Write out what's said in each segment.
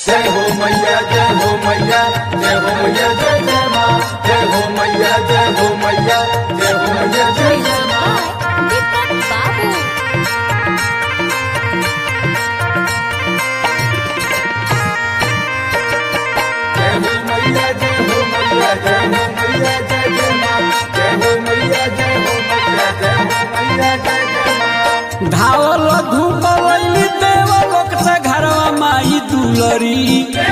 जय हो मैया जय हो मैया जय हो मैया जय जय माँ जय हो मैया जय हो मैया जय हो मैया जय जय माँ दीपक बाबू जय हो मैया जय हो मैया जय हो मैया जय जय माँ जय हो मैया जय हो मैया जय हो मैया जय जय माँ धावल धूप लैली देव लोक से घरवा माई दुलरी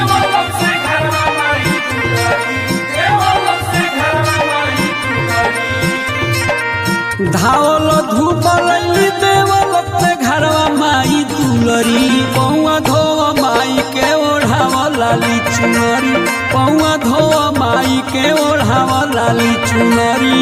धावल धूप लैली देव लोक से घरवा माई दुलरी पौआ धोआ माई के ओढ़ावा लाली चुनरी पौआ धोआ माई के ओढ़ावा लाली चुनरी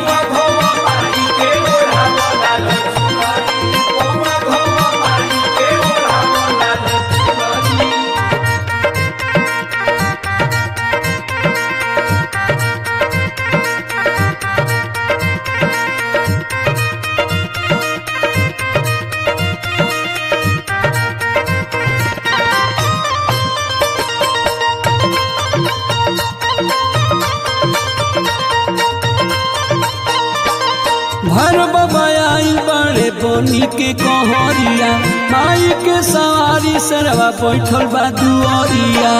भर बबाई बड़े बोनी के कहरिया माई के सवारी सरवा बैठल बा दुअरिया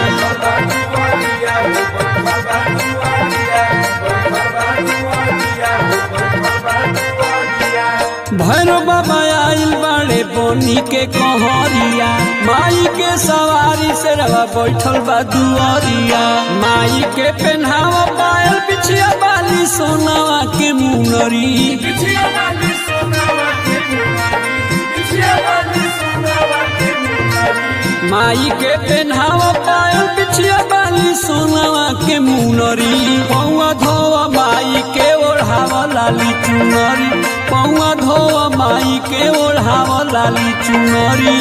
भर बबाई बड़े बोनी के कहरिया माई के सवारी सरवा बैठल बा दुअरिया माई के पेन्हावा पायल बिछिया बाली सोनावा के मुनरी माई के पेन्हावा पायल बिछिया बाली सोनावा के मुनरी पौआ धोआ माई के ओढ़ावा लाली चुनरी पौआ धोआ माई के ओढ़ावा लाली चुनरी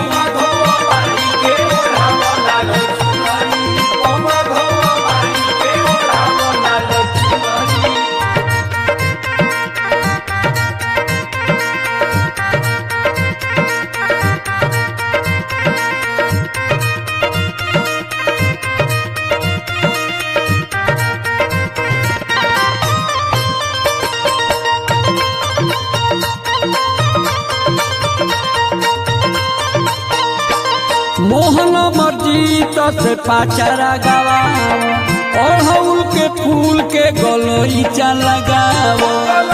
मोहन मर्जी से पाचारा गावा अड़हुल के फूल के गलोईचा लगावो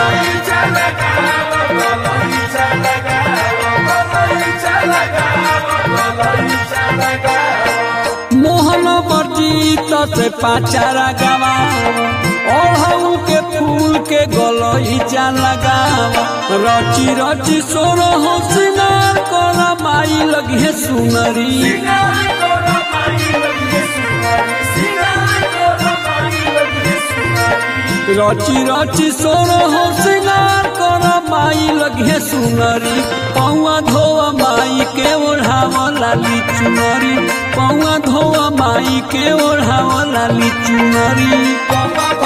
मोहन मर्जी से पाचारा गावा अड़हुल के फूल के गलोईचा लगावो रची रची सोरो हो सिंगार कोरा माई लगे सुनरी रची रची सोरो हो सिंगार कर माई लगे सुनरी पौआ धोआ माई के ओढ़ावा लाली चुनरी पौआ धोआ माई के ओढ़ावा लाली चुनरी